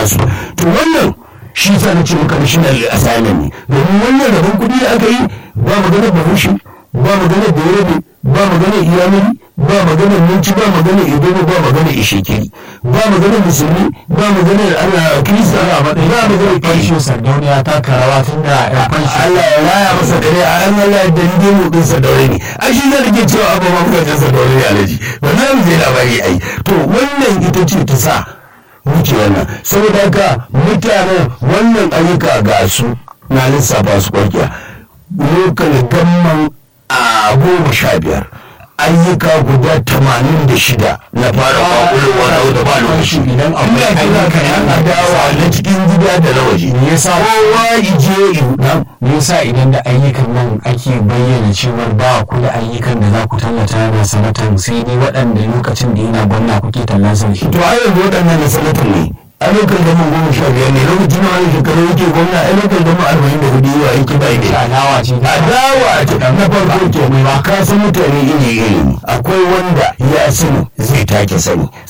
nasu to wannan shi sa na ce maka national assignment ne domin wannan rabon kuɗi da aka yi ba magana bahaushe ba magana da yarabe ba magana iyamuri ba magana minci ba magana idogo ba magana ishekiri ba magana musulmi ba magana ana kirista ba magana fansho sardauniya ta karawa tun da ya fansho Allah ya raya masa dare a an Allah da ni mu din sa daure ne a shi zai rike cewa abu ma kuka sa daure ne alaji ba za mu je labari ai to wannan ita ce ta sa muke wannan saboda haka mutanen wannan ayyuka ga su na lissafa su kwarkiya lokal gamman a goma sha biyar ayyuka guda tamanin da shida na fara kwakwalwa na da ba lokaci idan akwai ayyuka yan yan adawa na cikin gida da na waje me yasa kowa ije ihudan me yasa idan da ayyukan nan ake bayyana cewar ba ku da ayyukan da za ku tallata na sanatan sai dai waɗanda lokacin da yana gwamna kuke tallansa shi to a yanzu waɗannan na sanatan ne a lokacin gama goma sha biyar ne lokacin na wani shekaru yake gwamna a lokacin gama arba'in da hudu yiwa aiki ba ne adawa ce adawa ce na farko ke mai ba ka san mutane iri iri ne akwai wanda ya sani zai take sani